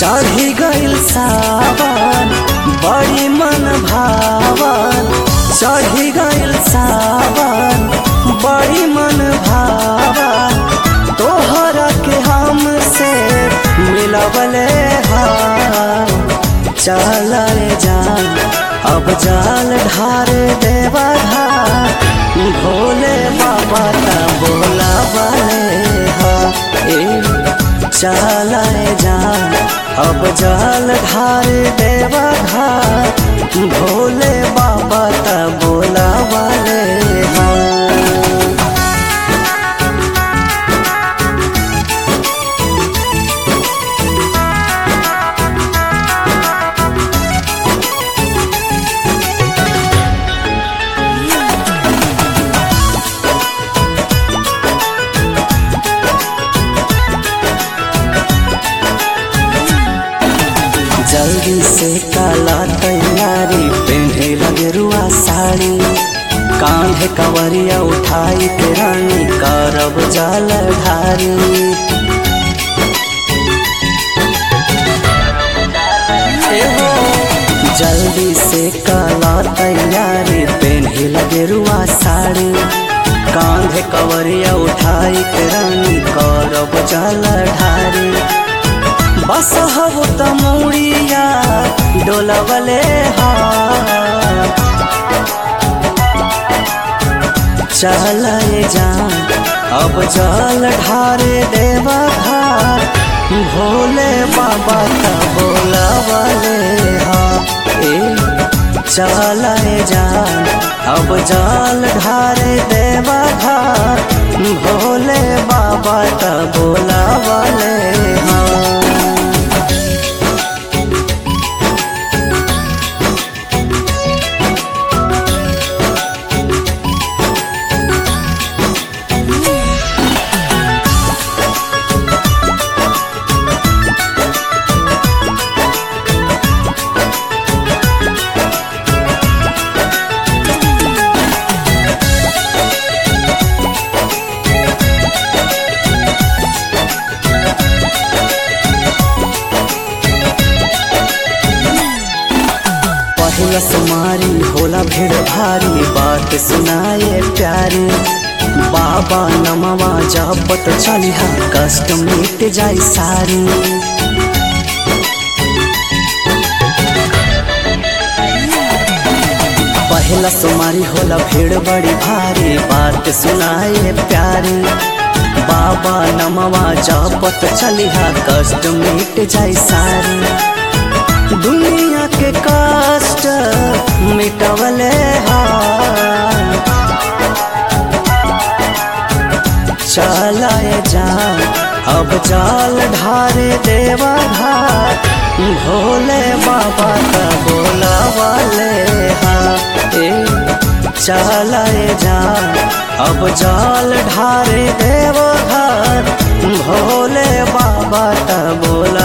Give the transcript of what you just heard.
चढ़ी गइल सावन बड़ी मन भावन चढ़ी गइल सावन बड़ी मन भावन तोहरा के हमसे मिलवले हाँ चल जान अब जाल ढार देवा घाट भोले बाबा का बोला वाले हा ए चलाए जान अब जाल ढार देवा घाट भोले बाबा का बोला वाले हा जल्दी से काला तैयारी पहने लगे रुआ साड़ी कांधे कवरिया उठाई के रानी करब जल ढारी जल्दी से काला तैयारी पहने लगे रुआ साड़ी कांधे कवरिया उठाई के रानी करब जल ढारी बस हब तमौड़िया डोलवले हा चलाए जान अब जल ढारे देवा घाट भोले बाबा का बोलवले हा ए चलाए जान अब जल ढारे देवा घाट भोले बाबा का बोलवले हा पहिला सुमारी होला भीड़ भारी बात सुनाए प्यारी बाबा नमवा जपत चलिहा कष्ट मिट जाई सारी पहिला सुमारी होला भीड़ बड़ी भारी बात सुनाए प्यारी बाबा नमवा जपत चलिहा कष्ट मिट जाई सारी दुनिया के कष्ट मिटवले हा चलाए जा अब जाल ढारे देवा घाट भोले बाबा का बोला वाले हा ए चलाए जा अब जाल ढारे देवा घाट भोले बाबा का बोला